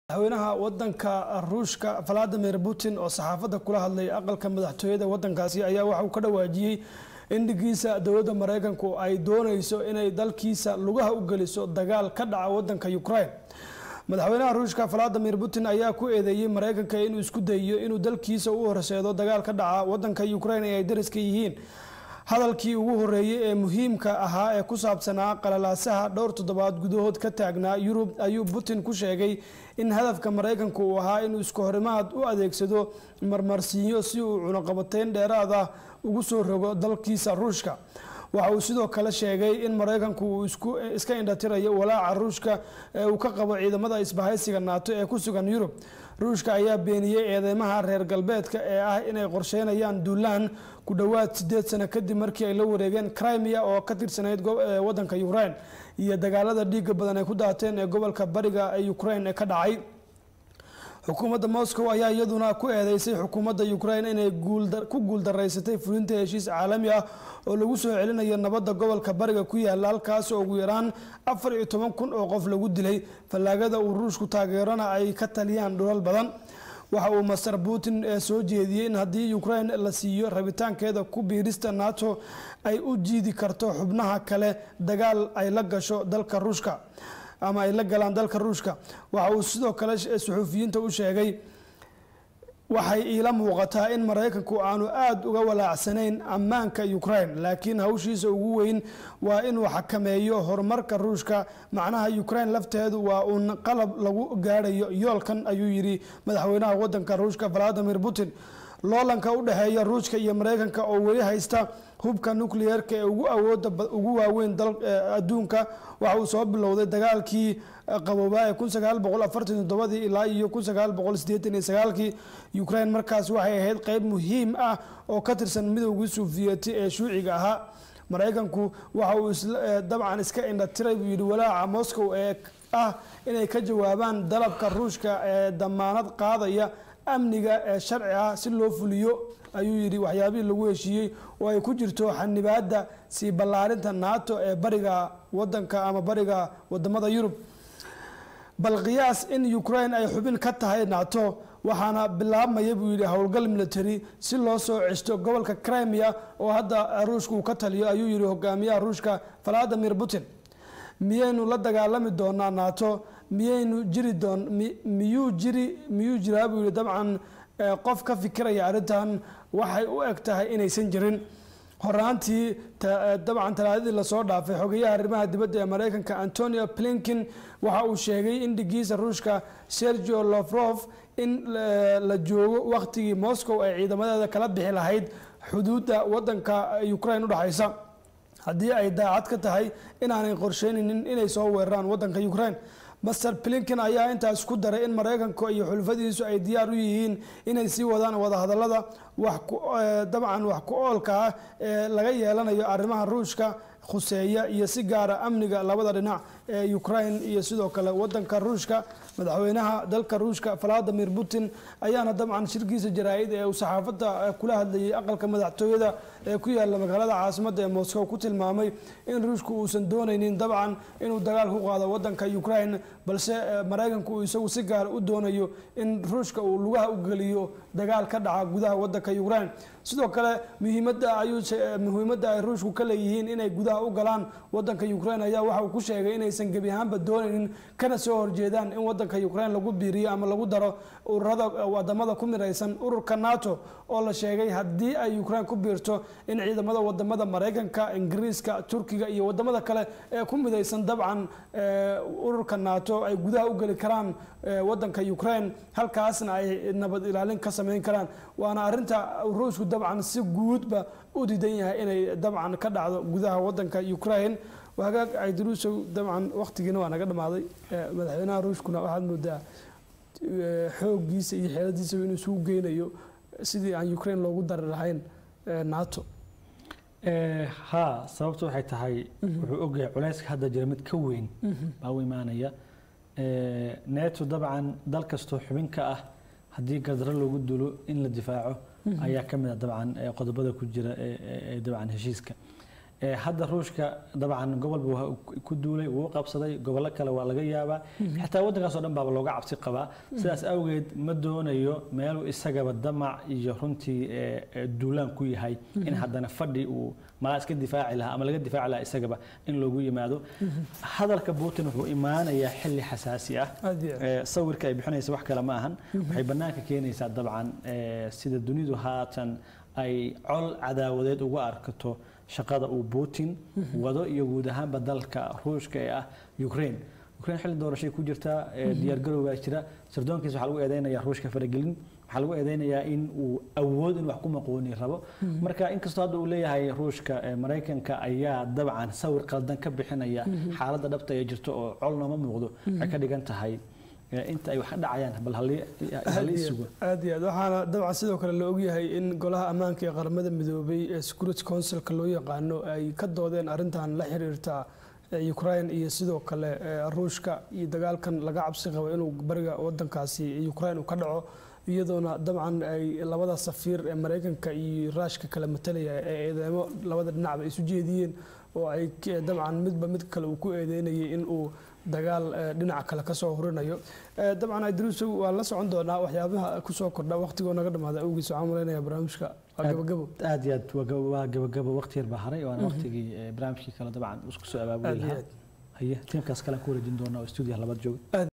madaxweynaha wadanka ruushka valadimir putin oo saxaafadda kula hadlay aqalka madaxtooyada wadankaasi ayaa waxa uu ka dhawaajiyey in dhigiisa dowladda mareykanku ay dooneyso inay dalkiisa lugaha u geliso dagaal ka dhaca wadanka ukraine madaxweynaha ruushka valadimir putin ayaa ku eedeeyey mareykanka inuu isku dayiyo inuu dalkiisa u horseedo dagaal ka dhaca wadanka ukraine ee ay dariska yihiin hadalkii ugu horeeyey ee muhiimka ahaa ee ku saabsanaa qalalaasaha dhowr toddobaad gudahood ka taagnaa yurub ayuu putin ku sheegay in hadafka mareykanku uu ahaa inuu isku horimaad u adeegsado marmarsiinyo si uu cunaqabateyn dheeraad ah ugu soo rogo dalkiisa ruushka waxa uu sidoo kale sheegay in mareykanku uu iska indhatirayo walaaca ruushka ee uu ka qabo ciidamada isbahaysiga naato ee ku sugan yurub ruushka ayaa beeniyey eedeymaha reer galbeedka ee ah inay qorsheynayaan duulaan ku dhowaad sideed sano kadib markii ay la wareegeen crimea oo ka tirsanayd wadanka ukraine iyo dagaalada dhiiga badan ay ku daateen ee gobolka bariga ee ukraine ee ka dhacay xukuumadda moscow ayaa iyaduna ku eedeysay xukuumadda ukraine inay ku guuldaraysatay fulinta heshiis caalami ah oo lagu soo celinayo nabadda gobolka bariga ku yaala halkaas oo ugu yaraan afar iyo toban kun oo qof lagu dilay fallaagada uu ruushku taageerana ay ka taliyaan dhulal badan waxa uu master putin soo jeediyey in haddii ukraine la siiyo rabitaankeeda ku biirista nato ay u jiidi karto xubnaha kale dagaal ay la gasho dalka ruushka ama ay la galaan dalka ruushka waxa uu sidoo kale suxuufiyiinta u sheegay waxay iila muuqataa in mareykanku aanu aada uga walaacsanayn ammaanka ukraine laakiin hawshiisa ugu weyn waa inuu xakameeyo horumarka ruushka macnaha ukraine lafteedu waa uun qalab lagu gaadhayo yoolkan ayuu yidhi madaxweynaha wadanka ruushka valadimir putin loolanka u dhexeeya ruushka iyo mareykanka oo weli haysta hubka nucleerka ee ugu awooda ugu waaweyn adduunka waxa uu soo bilowday dagaalkii qaboobaa ee kun sagaal boqol afartan toddobadii ilaa iyo kun sagaal boqol sideetan iyo sagaalkii ukraine markaas waxay ahayd qeyb muhiim ah oo ka tirsan midowgii suufiyeti ee shuuciga ahaa mareykanku waxa uu dabcan iska indhatiray buu yidhi walaaca moscow ee ah inay ka jawaabaan dalabka ruushka ee damaanad qaadaya amniga ee sharci ah si loo fuliyo ayuu yidhi waxyaabihii lagu heshiiyey oo ay ku jirto xanibaada sii ballaarinta nato ee bariga wadanka ama bariga wadamada yurub bal qiyaas in ukraine ay xubin ka tahay nato waxaana bilaabmaya buu yidhi howlgal military si loo soo cesto gobolka crimea oo hadda ruushka uu ka taliyo ayuu yidhi hogaamiyaha ruushka valadimir putin miyaynu la dagaalami doonaa nato miyaynu jiri doon miyuu jiri miyuu jiraa buu yihi dabcan qof ka fikiraya arrintan waxay u eg tahay inaysan jirin horaantii dabcan talaadadii lasoo dhaafay xogeyaha arrimaha dibadda ee mareykanka antonio blinkin waxa uu sheegay in dhigiisa ruushka sergio lofrof in la joogo wakhtigii moscow ay ciidamadeeda kala bixi lahayd xuduudda wadanka ukraine udhexaysa haddii ay daacad ka tahay inaanay qorsheynaynin inay soo weeraraan wadanka ukraine master blinkin ayaa intaas ku daray in mareykanka iyo xulfadiisu ay diyaar u yihiin inay sii wadaan wadahadalada dabcan wax ku oolka ah ee laga yeelanayo arrimaha ruushka khuseeya iyo si gaara amniga labada dhinac ee ukraine iyo sidoo kale wadanka ruushka madaxweynaha dalka ruushka valadimir putin ayaana dabcan shirkiisa jaraa-id ee uu saxaafadda kula hadlayay aqalka madaxtooyada ee ku yaala magaalada caasimadda ee moscow ku tilmaamay in ruushku uusan doonaynin dabcan inuu dagaal ku qaado wadanka ukraine balse mareykanku uu isagu si gaara u doonayo in ruushka uu lugaha u geliyo dagaal ka dhaca gudaha wadanka ukraine sidoo kale muhiimada ayuu muhiimadda ay ruushku ka leeyihiin inay gudaha u galaan wadanka ukraine ayaa waxa uu ku sheegay inaysan gebi ahaanba doonaynin kana soo horjeedaan in wadanka ukraine lagu biiriyo ama lagu daro ururada wadamada ku midaysan ururka nato oo la sheegay haddii ay ukraine ku biirto in ciidamada wadamada mareykanka ingiriiska turkiga iyo wadamada kale ee ku midaysan dabcan ururka nato ay gudaha u geli karaan wadanka ukraine halkaasna ay nabad ilaalin ka sameyn karaan waana arinta ruushku dabcan si guudba u diidan yahay inay dabcan ka dhacdo gudaha wadanka ukraine hagaag caydiruusow dabcan waqtigiina waa naga dhamaaday madaxweynaha ruushkuna waxaad moodaa xooggiisa iyo xeeladiisaba inuu isugu geynayo sidii aan ukraine loogu dari lahayn nato ha sababtu waxay tahay wuxuu ogyahay culayska hadda jira mid ka weyn baa u imaanaya neto dabcan dal kastoo xubin ka ah haddii gadro loogu dulo in la difaaco ayaa ka mid a dabcan qodobada ku jira ee dabcan heshiiska Ee, hadda ruushka dabcan gobol buu ku duulay wuu qabsaday gobollo kale waa laga yaabaa xitaa waddankaas oo dhan baaba looga cabsi qabaa sidaas awgeed ma doonayo meeluu isagaba damac iyo runtii ee, ee, duulaan ku yahay in haddana fadhi uu malaa iska difaaci lahaa ama laga difaaci lahaa isagaba in loogu yimaado hadalka putin wuxuu imaanayaa xilli xasaasi ah aad iyo aad. Ee, sawirka ay bixinaysa wax kale ma ahan waxay bannaanka keenaysaa dabcan ee, sida dunidu haatan ay col cadaawadeed uga arkato shaqada uu putin wado iyo guud ahaanba dalka ruushka ee ah ukraine ukraine xilli doorashay ku jirtaa ee, diyaargarow baa jira sirdoonkiisa waxaa lagu eedeynayaa ruushka faragelin waxaa lagu eedeynayaa in uu awood in wax ku maqooni rabo marka inkastoo hadda uu leeyahay ruushka ee, maraykanka ayaa dabcan sawir qaldan ka bixinaya xaaladda dhabta ee jirto oo col nooma muuqdo waxay ka dhigan tahay ee, inta ay wax ka dhacayaan bal halii halii sugo aad iyo aad waxaana dabcan sidoo kale la ogyahay in golaha ammaanka ee qaramada midoobay ee security councilka loo yaqaano ay ka doodeen arrintan la xiriirta ee ukraine iyo sidoo kale ee ruushka iyo dagaalkan laga cabsi qabo inuu bariga wadankaasi ukraine uu ka dhaco iyadoona dabcan ay labada safiir ee maraykanka iyo raashka kala matalaya ee eedeemo labada dhinacba isu jeediyeen oo ay k- dabcan midba mid kale uu ku eedeynayay in uu dagaal eh, dhinaca kale kasoo hurinayo Eh, dabcan idruusow waan la socon doonaa waxyaabaha kusoo kordha waqtigoo naga dhamaada awgiis waxaan malaynayaa barnaamijka waa Aad- gabagabo aad iyo aad waa gaba- waa gabagabo waqti yar baa haray waana waqtigii ee, barnaamijkii kale dabcan isku soo Aad abaabuli iyo lahaa aad. haye tiimkaas kale aan ku wareejin doonaa oo stuudiyaha labaad jooga